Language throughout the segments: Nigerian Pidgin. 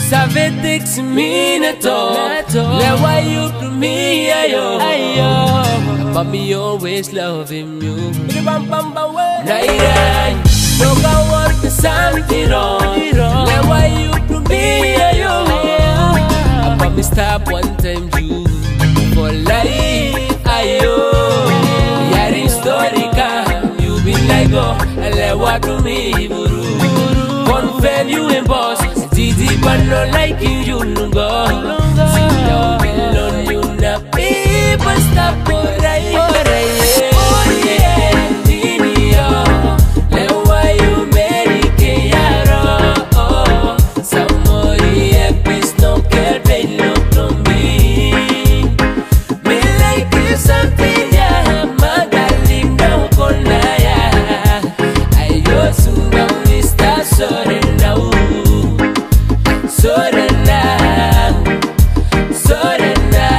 Savait que minato Now why you do me ayo ayo But me always loving you Nairan No go work the something wrong Now why you do me ayo But me stop one time you For life ayo Yari story come You be like oh Let what do me buru Confirm you and boss Didi but not like you you no go See now alone you na people stop for right Oh yeah Didi oh Let why you marry Keyaro oh Samori epis no care they look to me Me like you something ya Magaling na ko na ya Ayos sungang lista sorry now Sorry now Sorry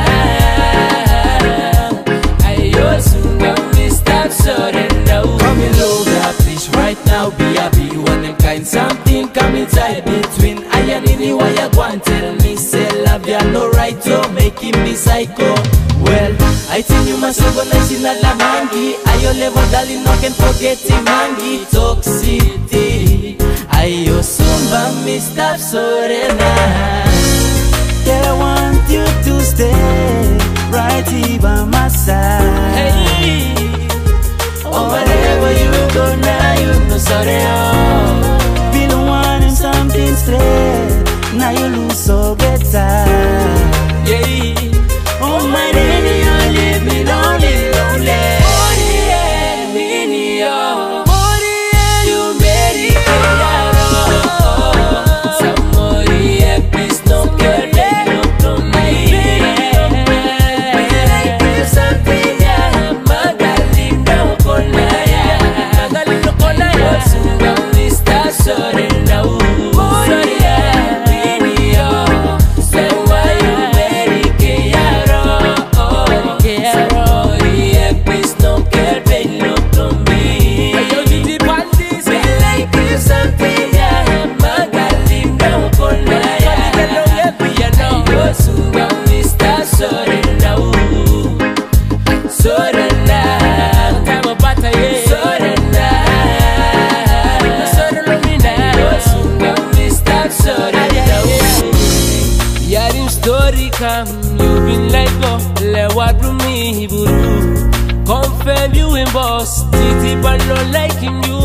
now Ayos sungang lista sorry now Come in low, please right now Be happy, you want them kind something Come inside between I and any why you go and tell me Say love ya no right to make him be psycho Well, I think you must organize in a la mangi Ayo level darling, no can forget him mangi Toxicity Ayo sumba me stop sorena Girl, I want you to stay right here by my side. Hey Oh, wherever you go now, you know sorry oh Been wanting something straight. Now you lose, so get tired. Yeah Oh, my lady, you leave me lonely, lonely. Sorry now, sorry yeah, Say why you marry Keyaro, oh Sorry, epis no care, they look to me Me like you something, yeah Magaling na ko na ya Ayo sungang lista, sorry now Sorry na Sorry na Ayo sungang lista, sorry now Yarim story come, you been like go Lewat me buru Confirm you in boss Titi but not like him you